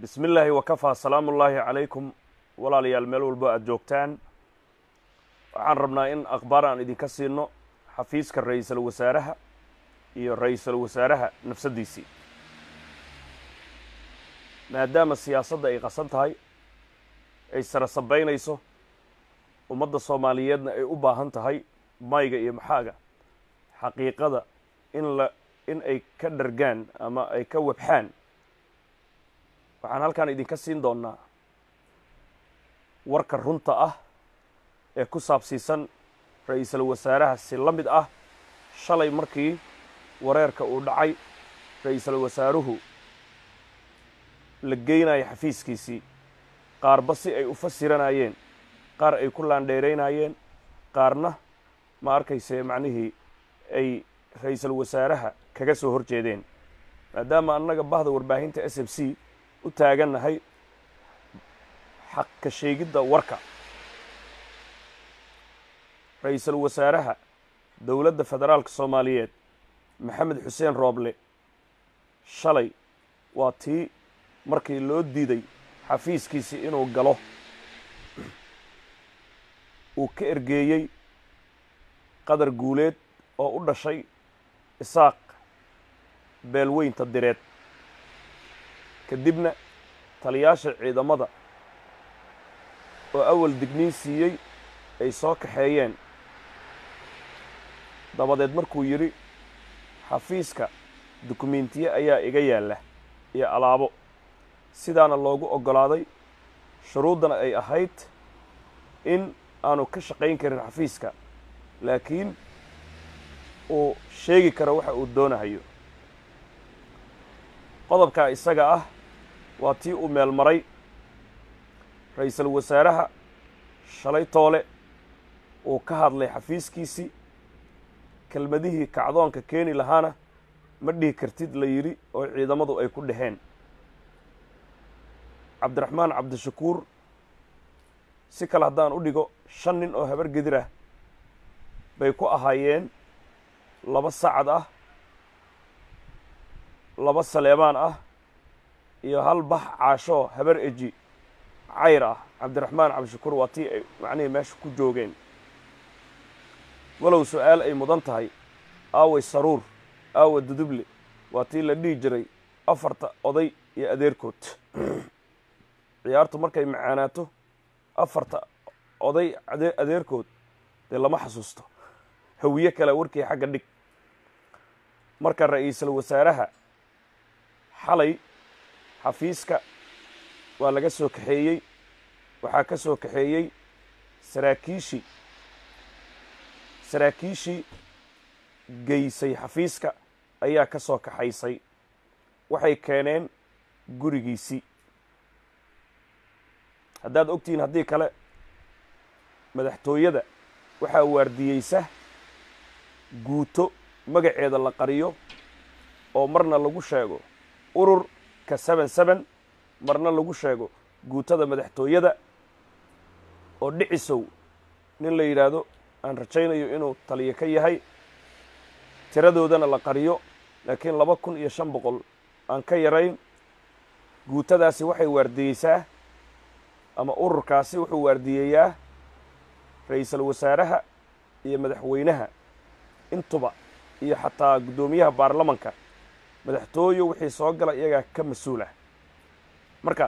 bismi illaahi wakafaa salaamu ullaahi calaykum walaalayaal meel walbo aada joogtaan waxaan rabnaa in akhbaar aan idinka siino xafiiska ra-iisul wasaaraha iyo ra-iisul wasaaraha nafsaddiisii maadaama siyaasadda ay qasan tahay ay sara sabaynayso ummadda soomaaliyeedna ay u baahan tahay mayga iyo maxaaga xaqiiqada in la in ay ka dhargaan ama ay ka wabxaan waxaan halkan idinka siin doonnaa warka runta ah ee ku saabsiisan ra-iisul wasaaraha si la mid ah shalay markii wareerka uu dhacay ra-iisul wasaaruhu la geynayo xafiiskiisii qaarba si ay u fasiranayeen qaar ay ku laandheeraynayeen qaarna ma arkayse macnihii ay ra-iisul wasaaraha kaga soo hor jeedeen maadaama annaga bahda warbaahinta s m c u taagannahay xaq ka sheegidda warka ra-iisul wasaaraha dowladda federaalka soomaaliyeed maxamed xuseen rooble shalay waa tii markii loo diiday xafiiskiisii inuu galo uu ka ergeeyey qadar guuleed oo u dhashay isaaq beelweynta direed kadibna taliyaasha ciidamada oo awal digniin siiyey ay soo kaxeeyeen dabadeed markuu yidhi xafiiska dukumentiye ayaa iga yaalla iyo alaabo sidaana loogu oggolaaday shuruuddana ay ahayd in aanu ka shaqayn karin xafiiska laakiin uu sheegi karo waxa uu doonahayo qodobkaa isaga ah waa tii uu meel maray ra-iisul wasaaraha shalay toole uu ka hadlay xafiiskiisii kelmadihii kacdoonka keeni lahaana ma dhihi kartid la yidhi oo ciidamadu ay ku dhaheen cabdiraxmaan cabdishakuur si kale haddaan u dhigo shan nin oo habar gedir ah bay ku ahaayeen laba sacad ah laba saleebaan ah iyo hal bax caashoo habar eji cayr ah cabdiraxmaan cabdishakuur waa tii ay macnihii meesha ku joogeen walow su-aal ay mudan tahay aaway saruur aawa duduble waa tii la dhihi jiray afarta oday iyo adeerkood ciyaartu markay macaanaato afarta oday adeerkood dee lama xasuusto hawiye kale warkii xagga dhig marka ra-iisul wasaaraha xalay xafiiska waa laga soo kaxeeyey waxaa ka soo kaxeeyey saraakiishii saraakiishii geysay xafiiska ayaa ka soo kaxaysay waxay keeneen gurigiisii haddaad ogtihiin haddii kale madaxtooyada waxaa waardiyeysa guuto magaceeda la qariyo oo marna lagu sheego ururka seben seben marna lagu sheego guutada madaxtooyada oo dhicisow nin la yidhaahdo aan rajaynayo inuu taliyo ka yahay tiradoodana la qariyo laakiin laba kun iyo shan boqol aan ka yarayn guutadaasi waxay waardiyeysaa ama ururkaasi wuxuu waardiyeeyaa ra-iisul wasaaraha iyo madaxweynaha intuba iyo xataa guddoomiyaha baarlamanka madaxtooyo wixii soo gala iyagaa ka mas-uul ah marka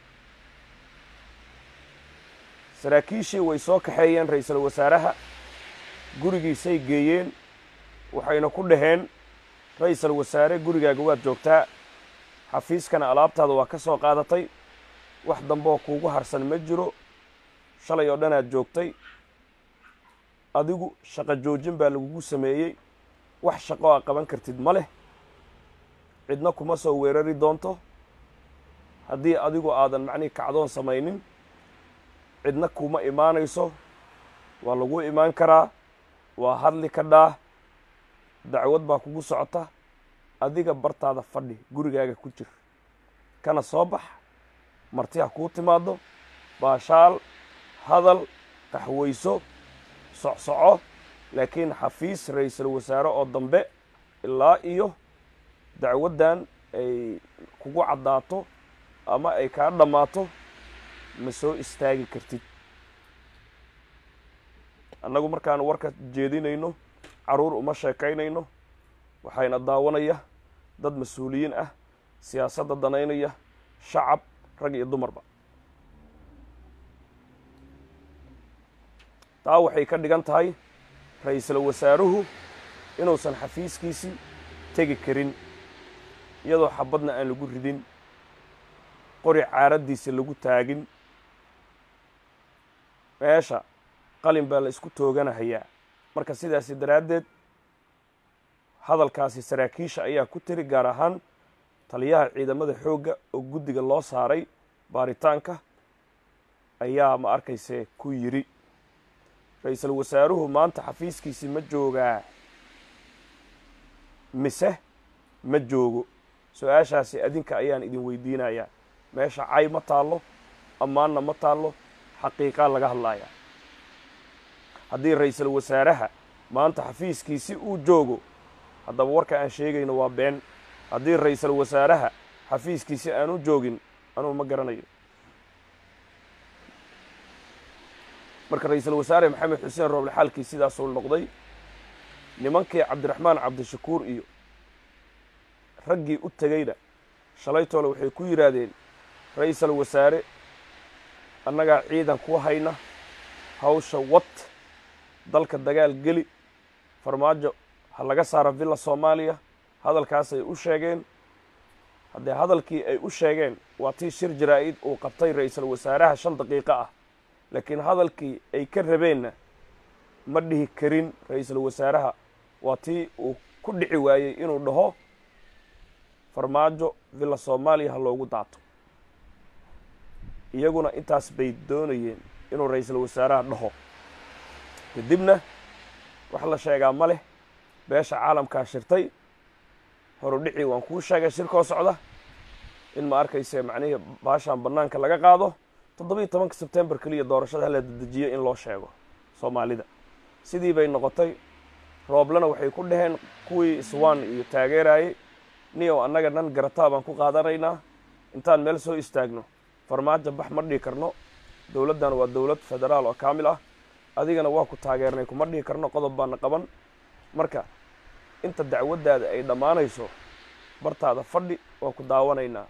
saraakiishii way soo kaxeeyeen ra-iisul wasaaraha gurigiisay geeyeen waxayna ku dhaheen ra-iisul wasaare gurigaaga waad joogtaa xafiiskana alaabtaada waa ka soo qaadatay wax dambeoo kuugu harsan ma jiro shalay oo dhanaad joogtay adigu shaqo joojin baa lagugu sameeyey wax shaqo a qaban kartid ma leh cidna kuma soo weerari doonto haddii adigu aadan macnihi kacdoon samaynin cidna kuma imaanayso waa lagu imaan karaa waa hadli ka dhaah dacwad baa kugu socota adiga bartaada fadhi gurigaaga ku jir kana soo bax marti ha kuu timaado baashaal hadal qaxwayso socsoco laakiin xafiis ra-iisul wasaare oo dambe ilaa iyo dacwaddan ay kugu caddaato ama ay kaa dhammaato ma soo istaagi kartid annagu markaan warka jeedinayno carruur uma sheekaynayno waxayna daawanaya dad mas-uuliyiin ah siyaasadda danaynaya shacab rag iyo dumarba taa waxay ka dhigan tahay ra-iisul wasaaruhu inuusan xafiiskiisii tegi karin iyadoo xabadna aan lagu ridin qori caaraddiisa lagu taagin meesha qalin baa la isku tooganahayaa marka sidaasi daraaddeed hadalkaasi saraakiisha ayaa ku tiri gaar ahaan taliyaha ciidamada xoogga oo guddiga loo saaray baaritaanka ayaa ma arkayse ku yidhi ra-iisul wasaaruhu maanta xafiiskiisi ma joogaa mise ma joogo su-aashaasi adinka ayaan idin weydiinayaa meesha cay ma taallo ammaanna ma taallo xaqiiqaa laga hadlayaa haddii ra-iisul wasaaraha maanta xafiiskiisi uu joogo haddaba warka aan sheegayno waa been haddii ra-iisul wasaaraha xafiiskiisi aanu joogin anugu ma garanayo marka ra-iisul wasaare maxamed xuseen rooble xaalkii sidaasuu noqday nimankii cabdiraxmaan cabdishakuur iyo raggii u tegeyna shalaytoole waxay ku yidhaahdeen ra-iisul wasaare annagaa ciidan ku hayna hawsha wad dalka dagaal geli farmaajo ha laga saaro villa soomaaliya hadalkaasay u sheegeen haddee hadalkii ay u sheegeen waa tii shir jaraa-id uu qabtay ra-iisul wasaaraha shan daqiiqo ah laakiin hadalkii ay ka rabeenna ma dhihi karin ra-iisul wasaaraha waa tii uu ku dhici waayey inuu dhaho farmaajo villa soomaaliya ha loogu daato iyaguna intaas bay doonayeen inuu ra-iisul wasaaraha dhaho kadibna wax la sheegaa ma leh beesha caalamkaa shirtay horudhicii waan kuu sheegay shirkoo socda in ma arkayse macnihii baashaan bannaanka laga qaado toddobiiyo tobanka sebtembar keliya doorashada hala dedejiyo in loo sheego soomaalida sidii bay noqotay rooblena waxay ku dhaheen kuwii iswaan iyo taageerayey niyow annaga nan garataa baan ku qaadanaynaa intaan meel soo istaagno farmaajo bax ma dhihi karno dowladdan waa dowlad federaal oo kaamil ah adigana waa ku taageernay kuma dhihi karno qodob baana qaban marka inta dacwaddaada ay dhammaanayso bartaada fadhi waa ku daawanaynaa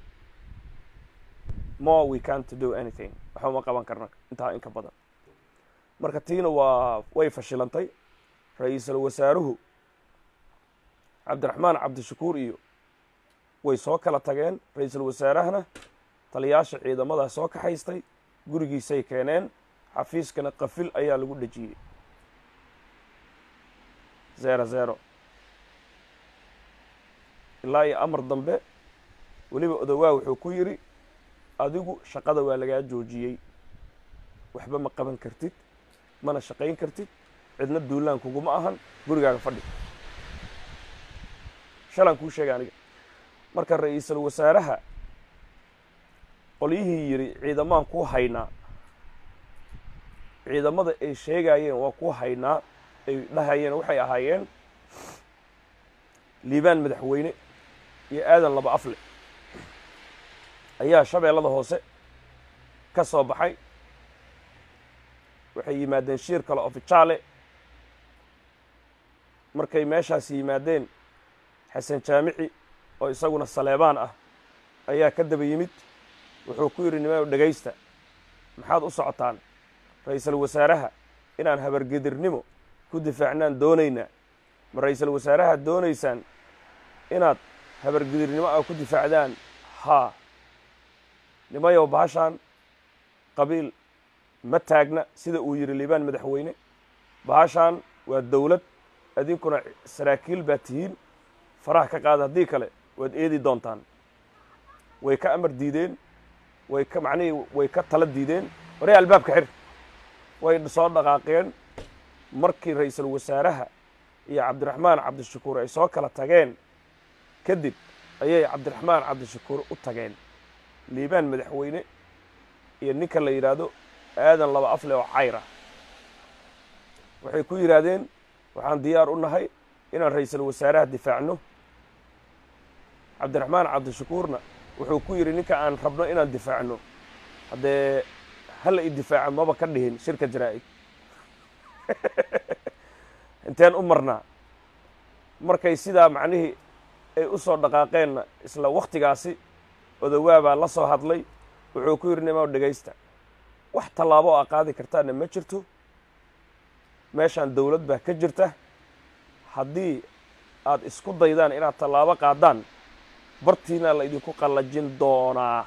more we can't do anything waxba ma qaban karna intaa inka badan marka tiina waa way fashilantay ra-iisul wasaaruhu cabdiraxmaan cabdishakuur iyo way soo kala tageen ra-iisul wasaarahana taliyaasha ciidamadaa soo kaxaystay gurigiisay keeneen xafiiskana qafil ayaa lagu dhejiyey zero zero ilaa iyo amar dambe weliba odowaa wuxuu ku yidhi adigu shaqada waa lagaa joojiyey waxba ma qaban kartid mana shaqayn kartid cidna duulaan kuguma ahan gurigaaga fadhi shalaan kuu sheegay aniga marka ra-iisul wasaaraha qolyihii yidhi ciidamaan kuu haynaa ciidamada ay sheegayeen waa kuu haynaa ay dhahayeen waxay ahaayeen liibaan madaxweyne iyo aadan laba afle ayaa shabeellada hoose ka soo baxay waxay yimaadeen shiir kale ofijaale markay meeshaas yimaadeen xasan jaamici oo isaguna saleebaan ah ayaa ka daba yimid wuxuu ku yidhi nimaw dhegaysta maxaad u socotaan ra-iisul wasaaraha inaan habargedirnimo ku difaacnaan doonaynaa ma ra-iisul wasaaraha doonaysaan inaad habargedirnimo ah ku difaacdaan haa nimayow baashaan qabiil ma taagna sida uu yidhi liibaan madaxweyne baashaan waa dowlad adinkuna saraakiil baa tihiin faraha ka qaada haddii kale waad eedi doontaan way ka amar diideen way ka macnihii way ka tala diideen waree albaabka xir way soo dhaqaaqeen markii ra-iisul wasaaraha iyo cabdiraxmaan cabdishakuur ay soo kala tageen kadib ayay cabdiraxmaan cabdishakuur u tageen liibaan madaxweyne iyo ninka la yidhaahdo aadan laba afle oo cayra waxay ku yidhaahdeen waxaan diyaar u nahay inaan ra-iisul wasaaraha difaacno cabdiraxmaan cabdishakuurna wuxuu ku yidhi ninka aan rabno inaan difaacno haddee hala i difaaca maba ka dhihin shirka jaraa-id inteen u marnaa markay sidaa macnihii ay u soo dhaqaaqeenna isla wakhtigaasi odowaabaa la soo hadlay wuxuu ku yidhi nimaa dhegaysta wax tallaabo oo a qaadi kartaana ma jirto meeshaan dowlad baa ka jirta haddii aad isku daydaan inaad tallaabo qaadaan bartiinaa la idinku qallajin doonaa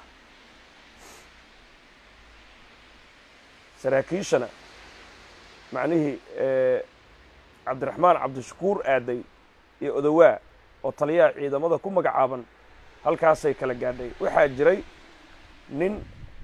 saraakiishana macnihii cabdiraxmaan cabdishakuur aaday iyo odowaa oo taliyaha ciidamada ku magacaaban halkaasay kala gaadhay waxaa jiray nin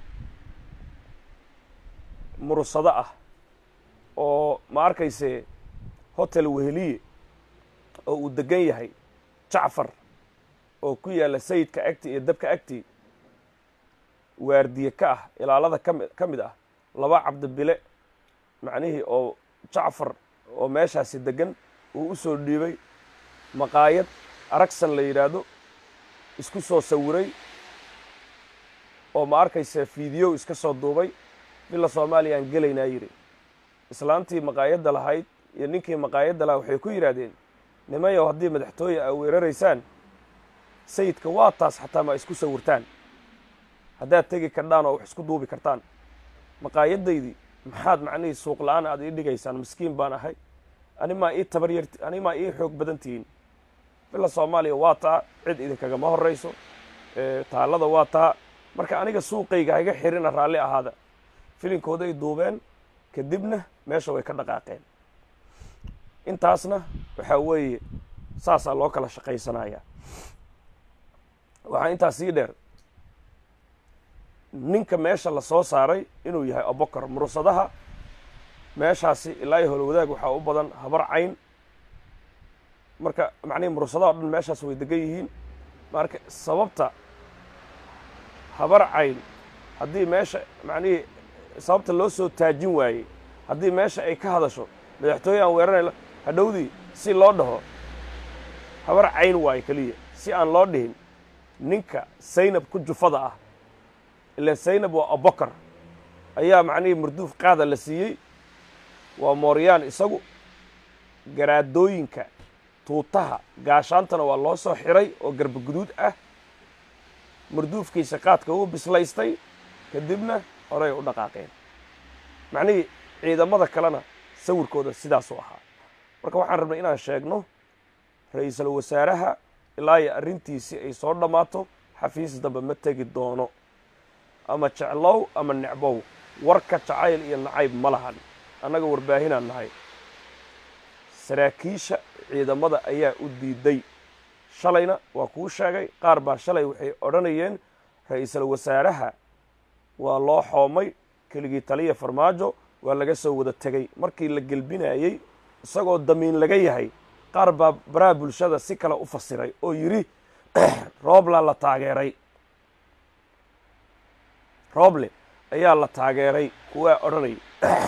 mursado ah oo ma arkayse hotel weheliye oo uu degan yahay jacfar oo ku yaalla sayidka agti iyo dabka agti waardiye ka ah ilaalada kami ka mid ah laba cabdibile macnihii oo jacfar oo meeshaasi degan uu u soo dhiibay maqaayad aragsan la yidhaahdo isku soo sawiray oo ma arkayse fiidiyow iska soo duubay bila soomaaliya aan gelaynaa yidhi islaantii maqaayadda lahayd iyo ninkii maqaayadda lahaa waxay ku yidhaahdeen nimayow haddii madaxtooye aa weeraraysaan sayidka waa taas xataa ma isku sawirtaan haddaad tegi kardhaan oo wax isku duubi kartaan maqaayaddaydii maxaad macnihii suuq la-aan aad ii dhigaysaan miskiin baan ahay animaa ii tabar yar animaa ii xoog badan tihiin bila soomaaliya waa taa cid idinkagama horrayso taallada waa taa marka aniga suuqayga hayga xirina raalli ahaada filinkooday duubeen kadibna meesha way ka dhaqaaqeen intaasna waxaa weeye saasaa loo kala shaqaysanayaa waxaa intaas sii dheer ninka meesha la soo saaray inuu yahay abokar mursadaha meeshaasi ilaa iyo holowadaag waxaa u badan habar cayn marka macnihii mursadaha o dhan meeshaas way degan yihiin marka sababta habar cayn haddii meesha macnihii sababta loo soo taajin waayey haddii meesha ay ka hadasho madaxtooye aan weeranayno hadhowdii si loo dhaho habar cayn waayo keliya si aan loo dhihin ninka saynab ku jufada ah ilaan saynab waa abokar ayaa macnihii marduuf qaada la siiyey waa mooryaan isagu garaadooyinka tuutaha gaashaantana waa loo soo xiray oo garba guduud ah marduufkiisa qaadka uu bislaystay kadibna horay u dhaqaaqeen macnihii ciidamada kalena sawirkooda sidaasuu ahaa marka waxaan rabnay inaan sheegno ra-iisul wasaaraha ilaa iyo arrintiisii ay soo dhammaato xafiis dambe ma tegi doono ama jeclow ama necbow warka jacayl iyo nacayb ma lahan annaga warbaahinaan nahay saraakiisha ciidamada ayaa u diiday shalayna waa kuu sheegay qaar baa shalay waxay odhanayeen ra-iisul wasaaraha waa loo xoomay keligii taliya farmaajo waa laga soo wada tegey markii la gelbinayey isagoo damiin laga yahay qaar baa baraha bulshada si kale u fasiray oo yidhi roobla la taageeray rooble ayaa la taageeray kuwaa odhanayay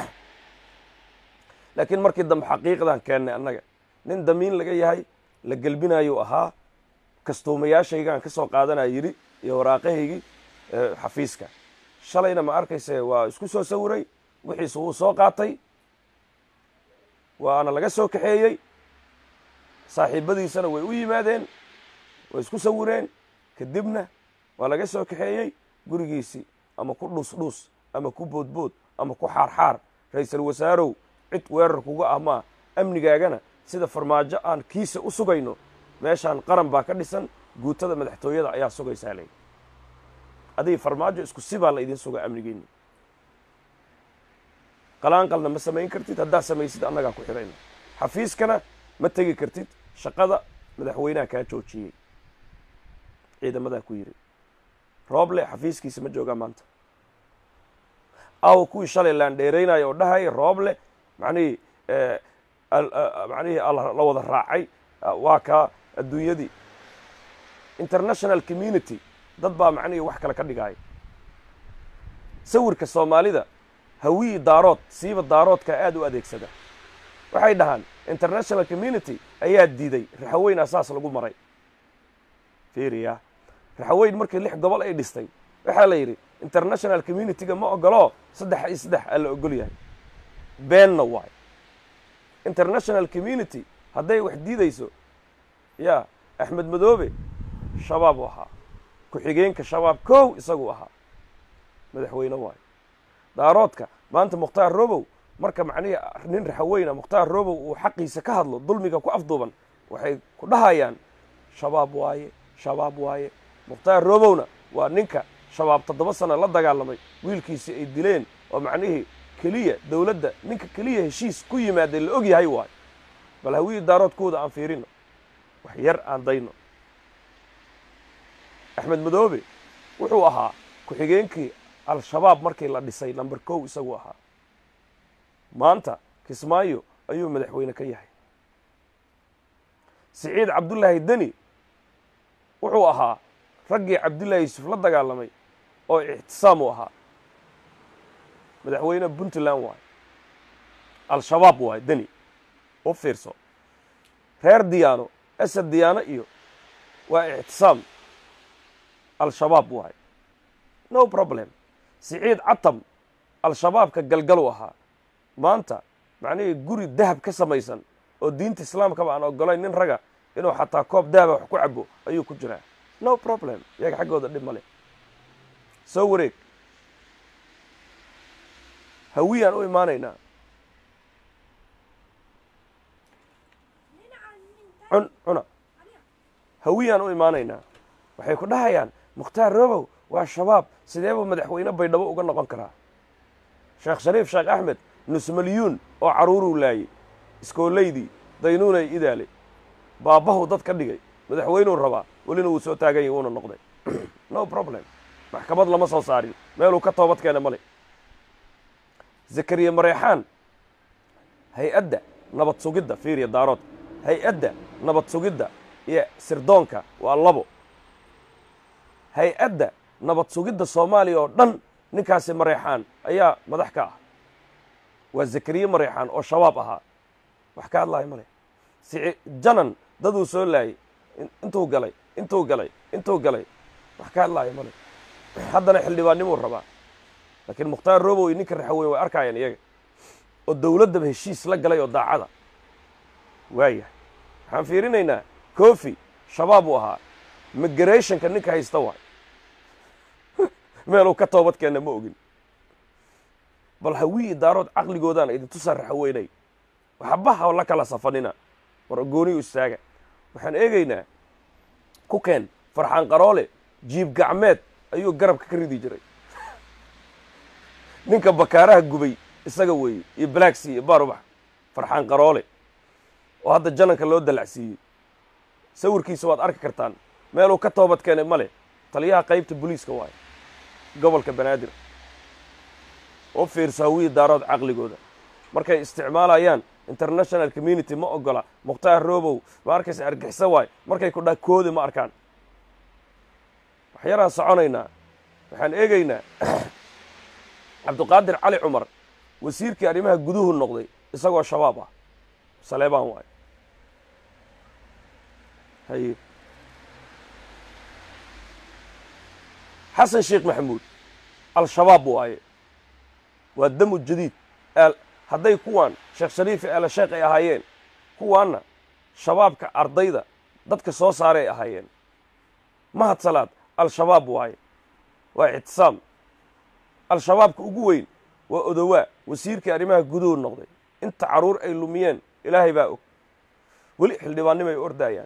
laakiin markii dambe xaqiiqdan keennay annaga nin damiin laga yahay la gelbinayuu ahaa kastuumayaashaygaan ka soo qaadanaya yidhi iyo waraaqahaygii xafiiska shalayna ma arkayse waa isku soo sawiray wixiisu wuu soo qaatay waana laga soo kaxeeyey saaxiibadiisana way u yimaadeen way isku sawireen kadibna waa laga soo kaxeeyey gurigiisii ama ku dhuusdhuus ama ku boodbood ama ku xaarxaar ra-iisul wasaarow cid weerar kuga ah maa amnigaagana sida farmaajo aan kiisa u sugayno meeshaan qaran baa ka dhisan guutada madaxtooyada ayaa sugaysaa ley adig farmaajo isku sibaa la idin sugaa amnigeeni qalaanqalna ma samayn kartid haddaad samaysid annagaa ku xidhayna xafiiskana ma tegi kartid shaqada madaxweynaha kaa joojiyey ciidamadaa ku yidhi rooble xafiiskiisa ma joogaa maanta awa kuwii shalay laan dheeraynaya oo dhahaya rooble macnihii macnihii la wada raacay waa kaa adduunyadii international community dad baa macnihii wax kale ka dhigaya sawirka soomaalida hawiyi daarood siiba daaroodka aada u adeegsada waxay dhahaan international community ayaa diiday raxaweyn asaas lagu maray fiiriya raxaweyn markii lix gobol ay dhistay waxaa la yidhi international community-ga ma ogoloo saddex iyo saddex aa la ogol yahay beenna waay international community hadday wax diidayso ya axmed madoobe shabaab u ahaa ku-xigeenka shabaab kow isagu ahaa madaxweyne waayo daaroodka maanta mukhtaar robow marka macnihii nin raxaweyna mukhtaar robow uu xaqiisa ka hadlo dulmiga ku afduuban waxay ku dhahayaan shabaab waaye shabaab waaye mukhtaar robowna waa ninka shabaab toddoba sano la dagaalamay wiilkiisii ay dileen oo macnihii keliya dowladda ninka keliya heshiis ku yimaada la og yahay waayo bal hawiyii daaroodkooda aan fiirino wax yar aan dayno axmed madoobe wuxuu ahaa ku-xigeenkii al-shabaab markii la dhisay number kow isagu ahaa maanta kismaayo ayuu madaxweyne ka yahay siciid cabdullaahi deni wuxuu ahaa raggii cabdullaahi yuusuf la dagaalamay oo ictisaam u ahaa madaxweyne puntland waayo al-shabaab waayo deni u fiirso reer diyaano asad diyaano iyo waa ictisaam al-shabaab waayo no problem siciid catam al-shabaabka galgalu ahaa maanta macnihii guri dahab ka samaysan oo diinta islaamkaba aan ogolayn nin raga inuu xataa koob dahaba wax ku cabo ayuu ku jiraa no problem iyaga xaggooda dhib ma leh soo wareeg hawiyaan u imaanaynaa cun cuna hawiyaan u imaanaynaa waxay ku dhahayaan mukhtaar robow waa shabaab sidee buu madaxweyne baydhabo uga noqon karaa sheekh shariif sheekh axmed nusmalyuun oo carruuruu laayey iskoolaydii daynuunay idaale baabbahu dad ka dhigay madaxweynuu rabaa welina wuu soo taagan yahy wuuna noqday no problem maxkamad lama soo saarin meeluu ka toobad keena male zakariya mareexaan hay-adda nabad sugidda fiiriya daarood hay-adda nabad sugidda iyo sirdoonka waa labo hay-adda nabad sugidda soomaaliya oo dhan ninkaasi mareexaan ayaa madax ka ah waa zakariye mareexaan oo shabaab ahaa wax ka hadlayo male sici janan daduu soo laayay intuu galay intuu galay intuu galay wax ka hadlaayo male haddana xildhibaannimuu rabaa laakiin mukhtaar robow iyo ninka raxaweyn way arkaayaan iyaga oo dowladdaba heshiis la galay oo daacada waayahay waxaan fiirinaynaa kofi shabaab uu ahaa migrationka ninka haysta waay meeluu ka toobad keenna ma ogin bal hawii daarood caqligoodaan idintusaa raxaweynay waxbaha la kala safanina war gooniyu istaaga waxaan eegaynaa ku keen farxaan qaroole jiib gacmeed ayuu garabka ka ridi jiray ninka bakaaraha gubay isaga weeye iyo balaagsii iyo baarubax farxaan qaroole oo hadda jananka loo dalacsiiyey sawirkiisa waad arki kartaan meeluu ka toobad keenay ma leh taliyaha qaybta booliiska waayo gobolka banaadir u fiirso hawiyii daarood caqligooda markay isticmaalayaan international community ma ogola mukhtaar robow ma arkaysa argixisa waayo markay ku dha koodi ma arkaan waxyaraan soconaynaa waxaan eegaynaa cabdiqaadir cali cumar wasiirkii arrimaha guduhu noqday isagoo shabaab ah saleebaan waayo haye xasan sheekh maxamuud al-shabaab waaye waa damu jadiid hadday kuwaan sheekh shariifi eela sheekh ay ahaayeen kuwaanna shabaabka ardayda dadka soo saaray ay ahaayeen mahad salaad al-shabaab waaye waa ictisaam al-shabaabka ugu weyn waa odowaa wasiirkii arrimaha guduhu noqday inta carruur ay lumiyeen ilaahay baa og weli xildhibaannimo ay ordaayaan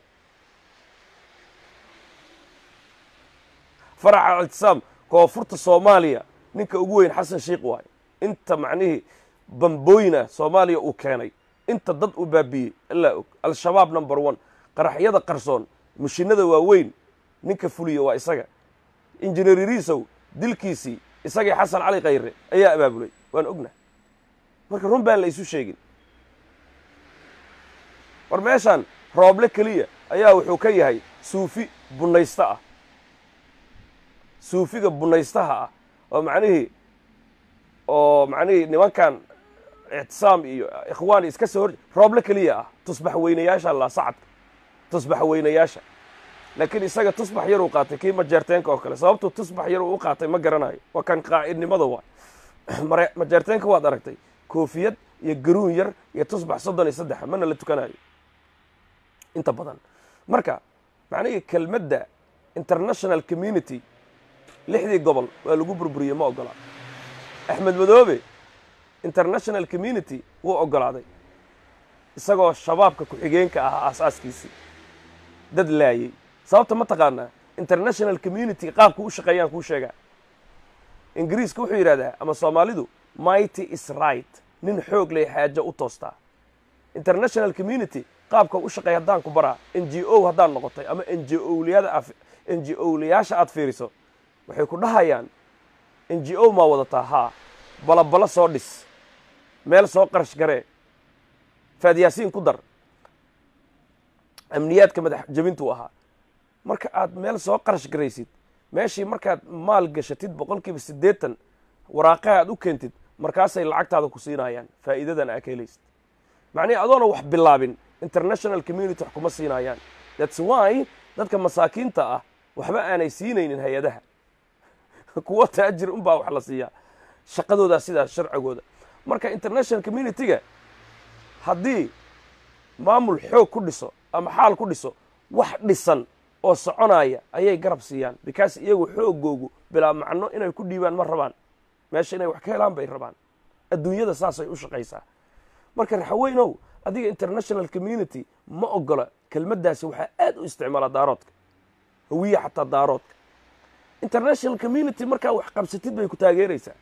faraca ictisaam koonfurta soomaaliya ninka ugu weyn xasan sheikh waaye inta macnihii bambooyina soomaaliya uu keenay inta dad uu baabiiyey ilaa og al-shabaab number one qaraxyada qarsoon mashinada waaweyn ninka fuliya waa isaga injineer iriisow dilkiisii isagii xasan cali khayre ayaa abaabulay waan ogna marka run baan la isu sheegin war meeshaan rooble keliya ayaa wuxuu ka yahay suufi bunaysto ah suufiga bunaystaha ah oo macnihii oo macnihii nimankan ictisaam iyo ikhwaan iska soo hor rooble keliya ah tusbax weynayaasha la sacadka tusbax weynayaasha laakiin isaga tusbax yaruu qaatay kii majeerteenka oo kale sababtuu tusbax yaruu u qaatay ma garanayo waa kan qaa'idnimada waay mare majeerteenka waad aragtay koofiyad iyo garuun yar iyo tusbax soddon iyo saddexa mana la tukanayo inta badan marka macnihii kelmadda international community lixdii gobol waa lagu burburiyey ma ogola axmed madoobe international community wuu ogolaaday isagoo shabaabka ku-xigeenka ahaa aasaaskiisii dad laayey sababta ma taqaanaa international community qaabku u shaqeeyaan kuu sheegaa ingiriiska wuxuu yidhahdaa ama soomaalidu mighty is right nin xoog leh xaajo u toostaa international community qaabka u shaqeeya haddaan ku baraa n g o haddaan noqotay ama n g oliyada n g olayaasha aad fiiriso waxay ku dhahayaan n g o maa wadataa haa balabalo soo dhis meel soo qarash garee faadyaasiin ku dar amniyaadka madax jebintuu ahaa marka aad meel soo qarash garaysid meeshii markaad maal gashatid boqol kiiba siddeetan waraaqaha aad u keentid markaasay lacagtaada ku siinayaan faa'iidadan aa ka helaysid macnihi adoona wax bilaabin international community wax kuma siinayaan thats why dadka masaakiinta ah waxba aanay siinaynin hay-adaha kuwa taajir unbaa wax la siiyaa shaqadoodaa sidaas sharcigooda marka international community-ga haddii maamul xoog ku dhiso ama xaal ku dhiso wax dhisan oo soconaya ayay garab siiyaan because iyagu xoogoogu bilaa macno inay ku dhiibaan ma rabaan meesha inay wax ka helaan bay rabaan adduunyada saasay u shaqaysaa marka raxaweynow adiga international community ma ogola kelmaddaasi waxaa aad u isticmaala daaroodka hawiya xataa daaroodka international community markaa wax qabsatid bay ku taageeraysaa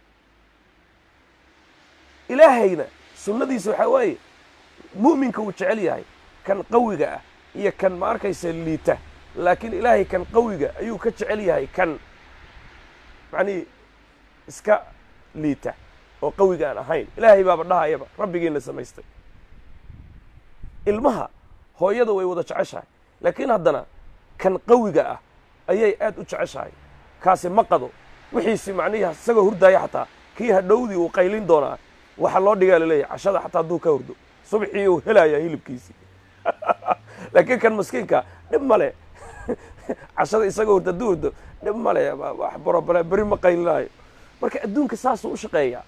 ilaahayna sunnadiisa waxaa waaye mu'minka uu jecel yahay kan qawiga ah iyo kan ma arkaysa liita laakiin ilaahay kan qawiga ayuu ka jecel yahay kan macnihii iska liita oo qawiga aan ahayn ilaahay baaba dhahayaba rabbigiina samaystay ilmaha hooyada way wada jeceshahay laakiin haddana kan qawiga ah ayay aad u jeceshahay kaasi ma qado wixiisi macnihi isagoo hurdaaya xataa kii hadhowdii uu qaylin doonaa waxa loo dhigaa laleeyahy cashada xataa hadduu ka hurdo subxii uu helayaa hilibkiisii laakiin kan maskiinka dhib male cashada isagoo hurdo hadduu hurdo dhib male wax borobale beri ma qaylinaayo marka adduunka saasuu u shaqeeyaa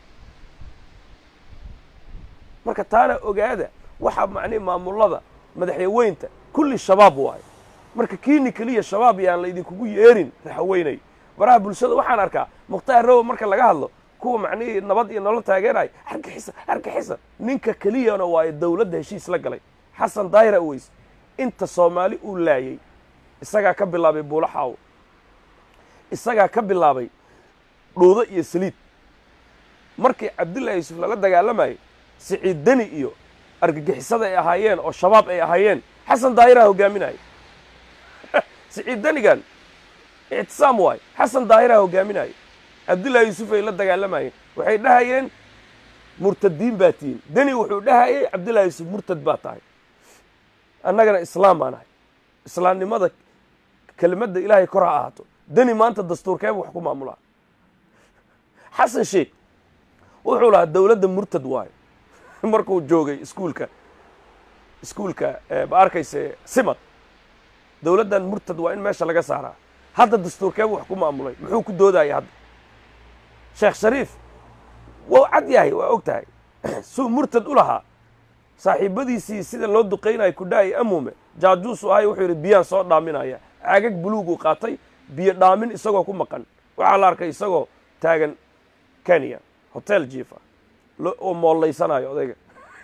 marka taana ogaada waxa macnihi maamulada madaxyaweynta kulli shabaab waayo marka kiini keliya shabaab yaan laydinkugu yeerin raxaweynay baraha bulshada waxaan arkaa mukhtaar rowa marka laga hadlo kuwa macnihii nabad iyo nolol taageeraya argixisa argixisa ninka keliyana waayo dowladda heshiis la galay xasan daahir aweys inta soomaali uu laayey isagaa ka bilaabay buulo xaawo isagaa ka bilaabay dhuudo iyo saliid markii cabdullaahi yuusuf lala dagaalamayay siciid deni iyo argagixisada ay ahaayeen oo shabaab ay ahaayeen xasan daahiraa hogaaminaya siciid denigan ictisaam waayo xasan daahiraa hogaaminaya cabdullaahi yuusuf ay la dagaalamayeen waxay dhahayeen murtadiin baa tihiin deni wuxuu dhahayay cabdullahi yuusuf murtad baa tahay annagana islaam baan ahay islaamnimada kelimadda ilaahay kor ha ahaato deni maanta dastuurkeeba wax ku maamulaa xasan sheekh wuxuu lahaa dowladda murtad waayo markuu joogay iskuulka iskuulka ma arkayse simad dowladdan murtad waa in meesha laga saaraa hadda dastuurkeeba wax ku maamulay muxuu ku doodaya hadda sheekh shariif wau cad yahay waa og tahay suu murtad u lahaa saaxiibadiisii sida loo duqaynayo kudhaay amume jaajuusu ahay wuxuu yidhi biyaan soo dhaaminaya caagag buluuguu qaatay biyo dhaamin isagoo ku maqan waxaa la arkay isagoo taagan kenya hotel jiifa oo moollaysanaayo odayga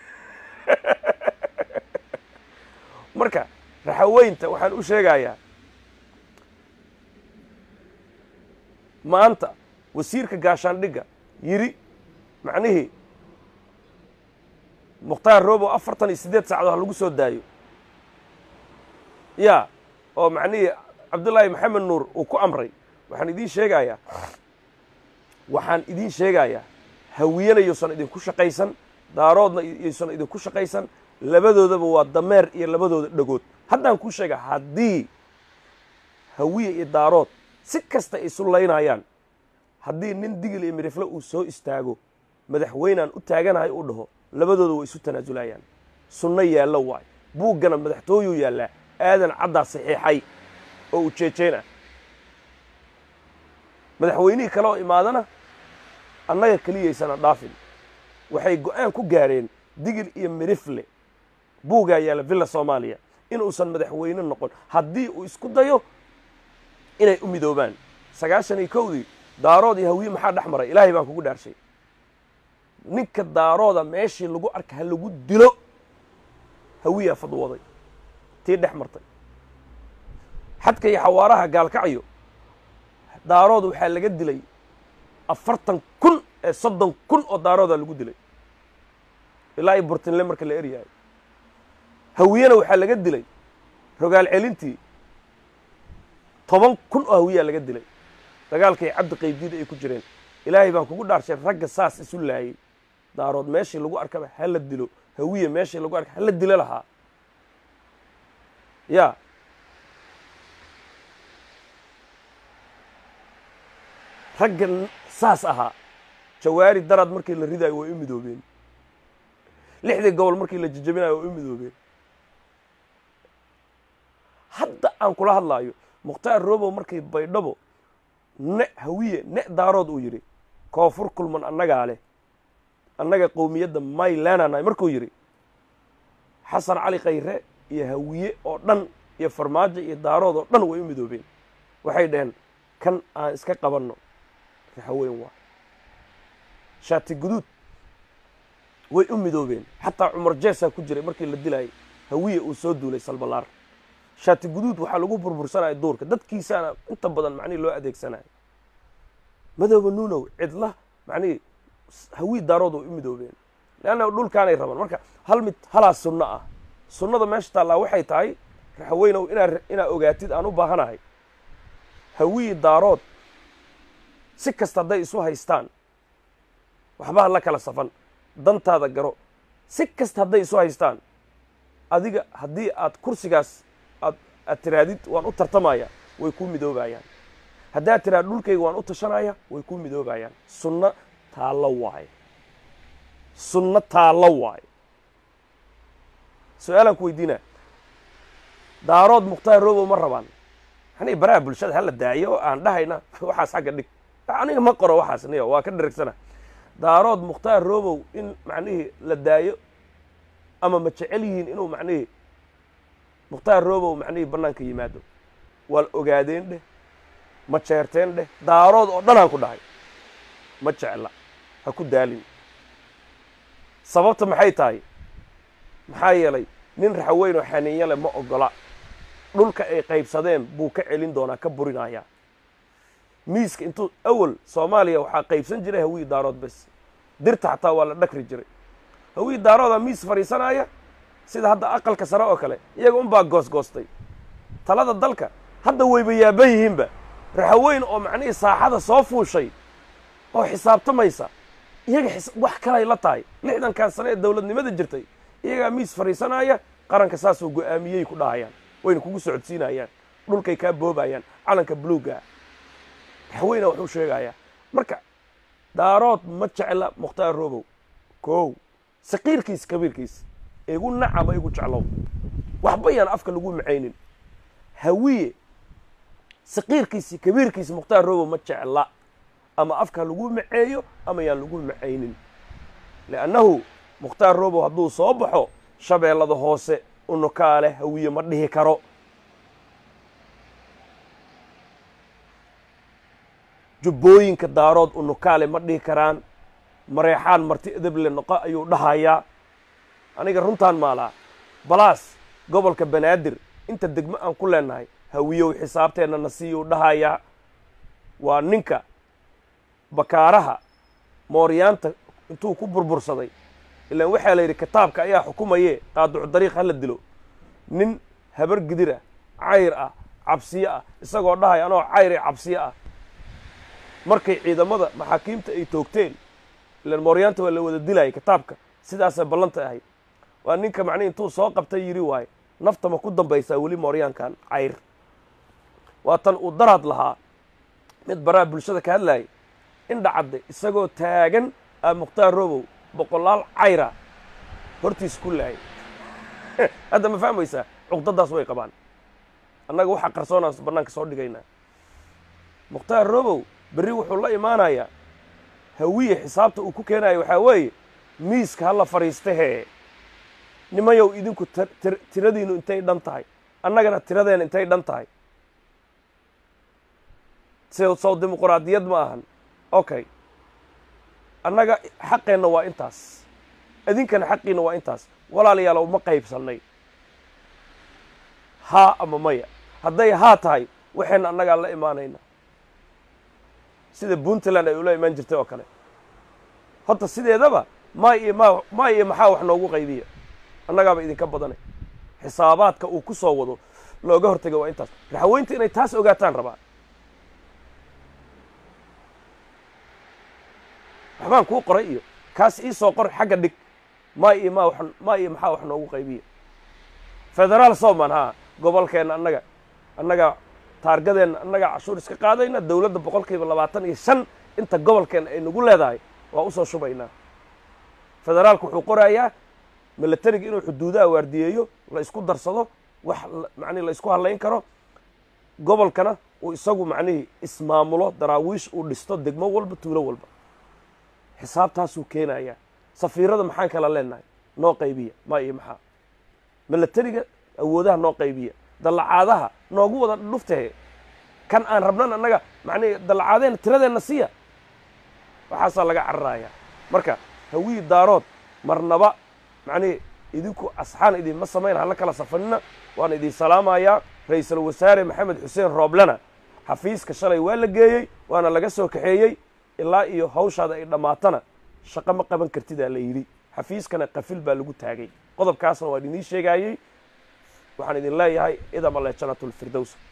marka raxaweynta waxaan u sheegayaa maanta wasiirka gaashaandhigga yidhi macnihii mukhtaar robo afartan iyo siddeed saacadood ha lagu soo daayo ya oo macnihii cabdullaahi maxamed nuur uu ku amray waxaan idiin sheegayaa waxaan idiin sheegayaa hawiyana yuusan idinku shaqaysan daaroodna yuusan idinku shaqaysan labadoodaba waa dameer iyo labadooda dhagood haddaan kuu sheega haddii hawiye iyo daarood si kasta ay isu laynayaan haddii nin digil iyo midhifle uu soo istaago madaxweynaan u taaganahay uu dhaho labadooda way isu tanaasulayaan sunno yaallo waay buuggana madaxtooyuu yaallaa aadan caddaa saxiixay oo ujeejeen ah madaxweynihii kale oo imaadana annaga keliyaysana dhaafin waxay go-aan ku gaareen digil iyo mirifle buugaa yaalla villa soomaaliya inuusan madaxweyne noqon haddii uu isku dayo inay u midoobaan sagaashan iyo kowdii daarood iyo hawiye maxaa dhex maray ilaahay baan kugu dhaarshay ninka daarooda meeshii lagu arka ha lagu dilo hawiyaa fadwooday tii dhex martay xadka iyo xawaaraha gaalkacyo daarood waxaa laga dilay afartan kun ee soddon kun oo daaroodaa lagu dilay ilaa iyo burtinle marka la eryahay hawiyena waxaa laga dilay rogaal celintii toban kun oo hawiyaa laga dilay dagaalkay cabdi qaybdiida ay ku jireen ilaahay baan kugu dhaarshay ragga saas isu laayay daarood meeshii lagu arkaba ha la dilo hawiye meeshii lagu arka ha la dilo lahaa ya ragga saas ahaa jawaari daraad markii la ridaayo way u midoobeen lixdii gobol markii la jejabinayo way u midoobeen hadda aan kula hadlaayo mukhtaar robow markii baydhabo ne hawiye ne daarood uu yidhi koonfur kulman annagaa leh annaga qowmiyadda maylananahay markuu yidhi xasan cali khayre iyo hawiye oo dhan iyo farmaajo iyo daarood oo dhan way u midoobeen waxay dhaheen kan aan iska qabanno raxaweyn waa shaati guduud way u midoobeen xataa cumar jeesaa ku jiray markii la dilayay hawiye uu soo duulay salbalaar shaati guduud waxaa lagu burbursanaya duurka dadkiisaana inta badan macnihi loo adeegsanayo madooba nuunow cidla macnihi hawii daarood way u midoobeen leanna dhulkaanay rabaan marka hal mid halaa sunno ah sunnada meesha taallaa waxay tahay raxaweynow inaa inaa ogaatid aan u baahanahay hawii daarood si kasta hadday isu haystaan waxba ha la kala safan dantaada garo si kasta hadday isu haystaan adiga haddii aad kursigaas aad aad tiraadid waan u tartamaya way kuu midoobayaan haddaad tiraad dhulkayga waan u tashanaya way kuu midoobayaan sunno taallo waaye sunno taallo waaye su-aalaan ku weydiina daarood mukhtaar robow ma rabaan aniga baraha bulshada hala daayo oo aan dhahayna waxaas xagga dhig aniga ma qoro waxaas niyo waa ka dhirigsana daarood mukhtaar robow in macnihii la daayo ama ma jecel yihiin inuu macnihii mukhtaar robow macnihii bannaanka yimaado waa ogaadeen dheh ma jeerteen dheh daarood oo dhan aan ku dhahay ma jecla ha ku daalin sababta maxay tahay maxaa yeelay nin raxaweyn oo xaniinya leh ma ogola dhulka ay qaybsadeen buu ka celin doonaa ka burinayaa miiska intuu awal soomaaliya waxaa qaybsan jiray hawii daarood bes dirta xataa waa la dhakri jiray hawii daaroodaa miis fadhiisanaya sida hadda aqalka sare oo kale iyaga unbaa goosgoostay talada dalka hadda wayba yaaban yihiinba raxaweyn oo macnihii saaxada soo fuushay oo xisaabtamaysa iyaga wax kalay la tahay lixdankan sane ee dowladnimada jirtay iyagaa miis fadhiisanaya qaranka saasoo go-aamiyey ku dhahayaan wayna kugu socodsiinayaan dhulkay kaa boobayaan calanka buluuga raxweyna waxuu sheegayaa marka daarood ma jecla mukhtaar robow kow saqiirkiis kabiirkiis igu nacama igu jeclow waxba yaan afka lagu macaynin hawiye saqiirkiisi kabiirkiisa mukhtaar robow ma jecla ama afka lagu maceeyo ama yaan lagu macaynin liannahu mukhtaar robow hadduu soo baxo shabeellada hoose unukaale hawiye ma dhihi karo jubbooyinka daarood unukaale ma dhihi karaan mareexaan marti edeble noqo ayuu dhahayaa aniga runtaan maalaa balaas gobolka banaadir inta degmo aan ku leenahay hawiyow xisaabteenna na siiyuu dhahayaa waa ninka bakaaraha mooryaanta intuu ku burbursaday ilaan waxaa la yidhi kitaabka ayaa xukumaye qaaducu dariiq hala dilo nin habar gidir ah cayr ah cabsiyo ah isagoo dhahaya anoo cayr ee cabsiyo ah markay ciidamada maxaakiimta ay toogteen ilaan mooryaanta waa la wada dilayay kitaabka sidaasay ballanta ahayd waa ninka macnihi intuu soo qabtay yidhi waaye nafta ma ku dambaysaa weli mooryaankan cayr waa tan uu daraad lahaa mid baraha bulshada ka hadlayay indha cadde isagoo taagan ah mukhtaar robow boqolaal cayra hortiis ku laayay hadda ma fahmaysaa cuqdadaas way qabaan annaga waxaa qarsoonaan bannaanka soo dhigaynaa mukhtaar robow berri wuxuu la imaanayaa hawiye xisaabta uu ku keenayo waxaa weeye miiska ha la fadhiista hee nimayow idinku tiradiinu intay dhan tahay annagana tiradeena intay dhan tahay sow dimuquraadiyad ma ahan okay annaga xaqeenna waa intaas idinkana xaqiina waa intaas walaalayaalow ma qaybsannay haa ama maya hadday haa tahay waxayna annagaa la imaanayna sida puntland ay ula imaan jirtay oo kale horta sideedaba maa iyo ma maa iyo maxaa wax noogu qaybiya annagaaba idinka badanay xisaabaadka uu ku soo wado looga hortega waa intaas raxweynta inay taas ogaataan rabaa waxbaan kuu qoray iyo kaas ii soo qor xagga dhig maa iyo ma maa iyo maxaa wax noogu qaybiya federaal soman haa gobolkeenna annaga annaga taargadeenna annaga cashuur iska qaadayna dowladda boqol kiiba labaatan iyo shan inta gobolkeenna ay nagu leedahay waa usoo shubaynaa federaalku wuxuu qorayaa milatariga inuu xuduudaha waardiyeeyo la isku darsado wax macnihi la isku hadlayn karo gobolkana uu isagu macnihii ismaamulo daraawiish uu dhisto degmo walba tuulo walba xisaabtaasuu keenayaa safiirada maxaan kala leenahay noo qaybiya maa iyo maxaa milatariga awoodaha noo qaybiya dallacaadaha noogu wada dhuftahe kan aan rabnan annaga macnihi dallacaadeenna tiradeenna siiya waxaasaa laga cararayaa marka hawii daarood marnaba macnihi idinku asxaan idinma samayn hala kala safanina waan idin salaamayaa ra-iisul wasaare maxamed xuseen rooblena xafiiska shalay waa la geeyey waana laga soo kaxeeyey ilaa iyo hawshaada ay dhammaatana shaqo ma qaban kartidaa la yidhi xafiiskana qafil baa lagu taagay qodobkaasna waan idiin sheegaayey waxaan idin leeyahay idama le janatulfirdows